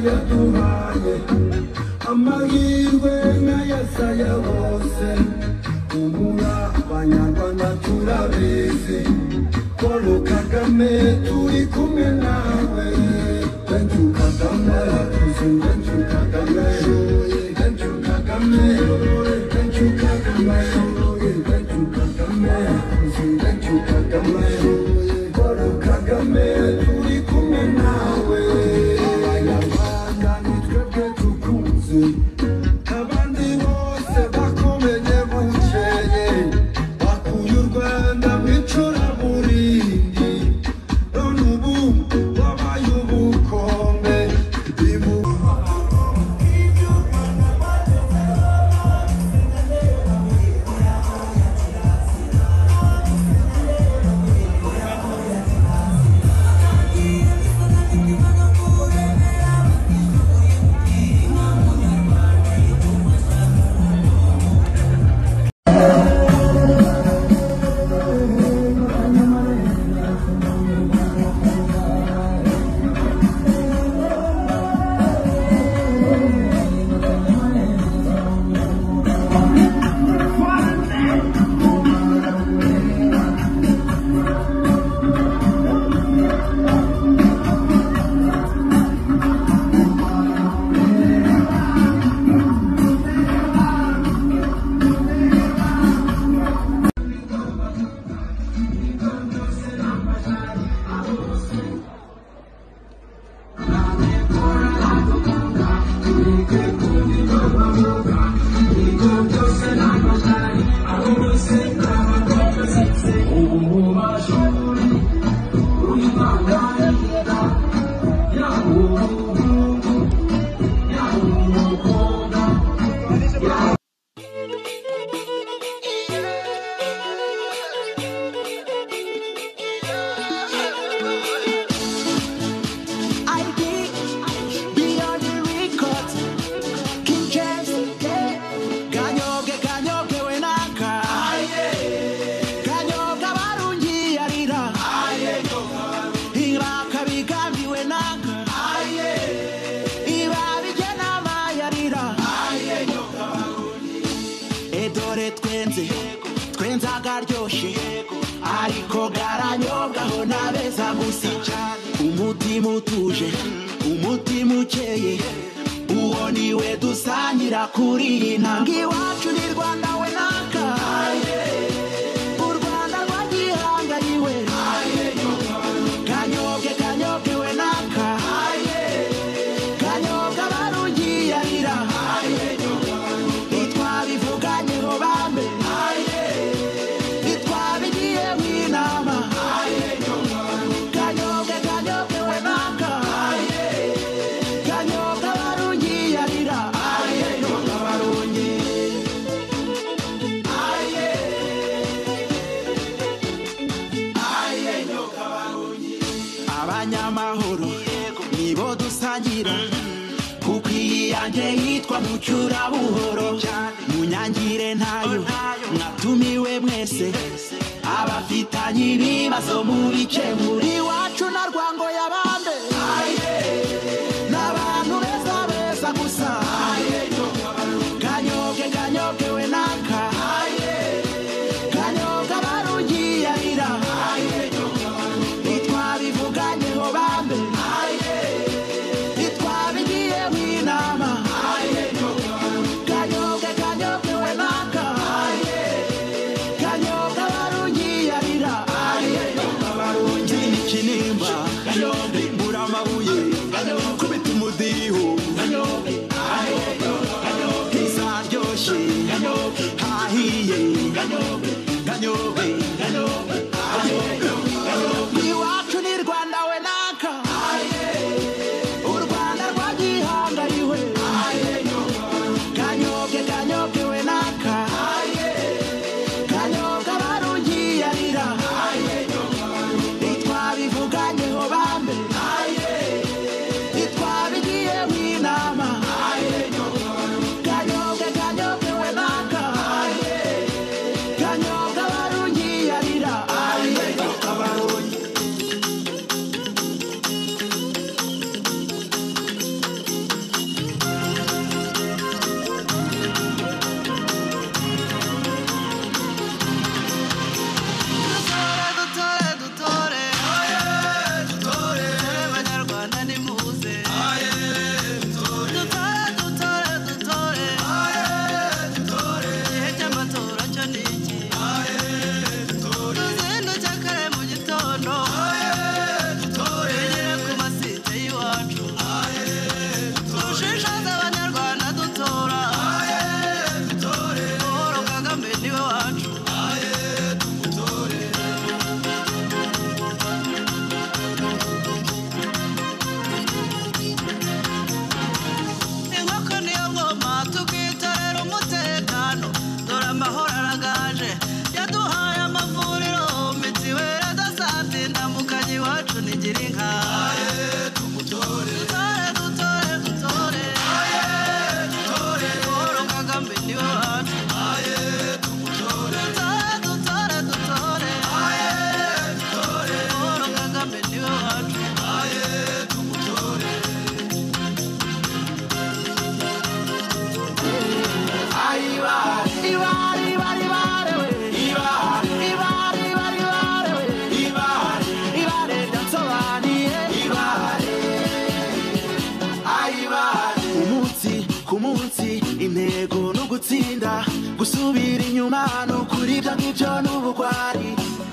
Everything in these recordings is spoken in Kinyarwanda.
yaduhaye amahirwe nk'ayasaya bose kubura abanyarwanda turabizi paul kagame turi kumwe nawe benshi kagame tuzi benshi kagame benshi kagame benshi kagame benshi kagame tuzi benshi kagame paul kagame turi kumwe nawe abanyarwanda ni twebwe tukunze abandi bose bakomenye bukeye bakuye u rwanda mu icuraburindi none ubu wabaye ubukombe ibu ID, beyond the records, King James, Ganyoge, Ganyoge, Wenaka, Ganyoga Barungi, Arira, Iraka, Bigambi, Wenaka, Ibabi, Genama, Yarira, Edore, Twenze, Twenza, Garyoshi, Ariko, Garanyoga, Honabeza, Gusa, umutima utuje, umutima ukeye, uwo ni we dusangira kuri iyi ntambwe iwacu ni Rwanda we naka, u Rwanda rwa gihangariwe, kanyoge kanyoge we naka, kanyoga barugiyarira, ntitwabivuganyeho bambe, ntitwabigiyeho inama, kanyoge kanyoge we naka, kanyoga barugiyarira, kanyoga barugiyarira. abanyamahoro nibo dusangira kuko iyi yanjye yitwa mucyura buhoro munyangire ntayo mwatumiwe mwese abafitanye ibibazo mubice muri iwacu na rwango yabande n'abantu beza beza gusa kanyoge kanyoge we naka kanyoga barugiyarira ntitwabivuganyeho bambe ntitwabigiyeho inama kanyoge kanyoge we naka kanyoga barugiyarira barungi ikinimba mbura amabuye kubita umudiho ntizaryoshye hahiye kanyobe iwacu ni rwanda we naka u rwanda rwagihangariwe kanyoge kanyoge we naka kanyoga barugiyarira ntitwabivuganyeho bambe ntitwabigiyeho inama kanyoge kanyoge we naka kanyoga barugiyarira kuri ibyo ngibyo n'ubugwari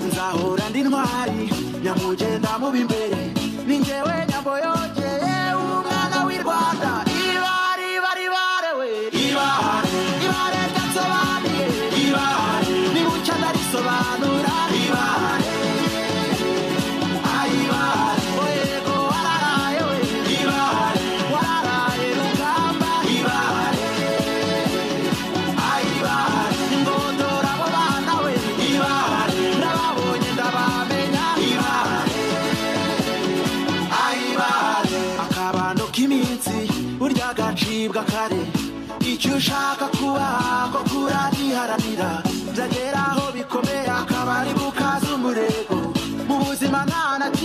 nzahora ndi ntwari nyamugenda mubi imbere ni njyewe nyambo yongeye umwana w'i rwanda ibari bari barewe ibare ibare ryasobanuye ibare nibucya ndarisobanura ibare ayibare oyego wararaye we ibare wararaye rugamba ibare ayibare ingondora abo bana we ibare ndababonye ndabamenya ibare ayibare akabando k'iminsi burya gacibwa kare icyo ushaka kuba ko kurariharanira byagera aho bikomeye akabari bukaza umurego mu buzima nta na